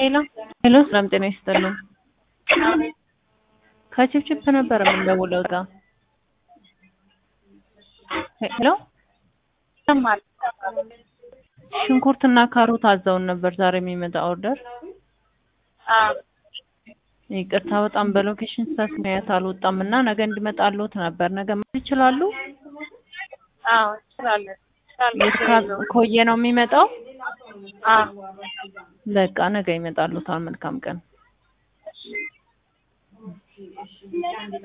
ሄሎ ሄሎ፣ ሰላም ጤና ይስጥልን። ከችፕችፕ ነበር የምንደውለው እዛ። ሄሎ ሽንኩርትና ካሮት አዘውን ነበር ዛሬ የሚመጣ ኦርደር። ይቅርታ በጣም በሎኬሽን ስህተት ምክንያት አልወጣም እና ነገ እንዲመጣልዎት ነበር። ነገ መሄድ ይችላሉ? አዎ እንችላለን። የት ኮየ ነው የሚመጣው? አዎ በቃ ነገ ይመጣልዎታል። መልካም ቀን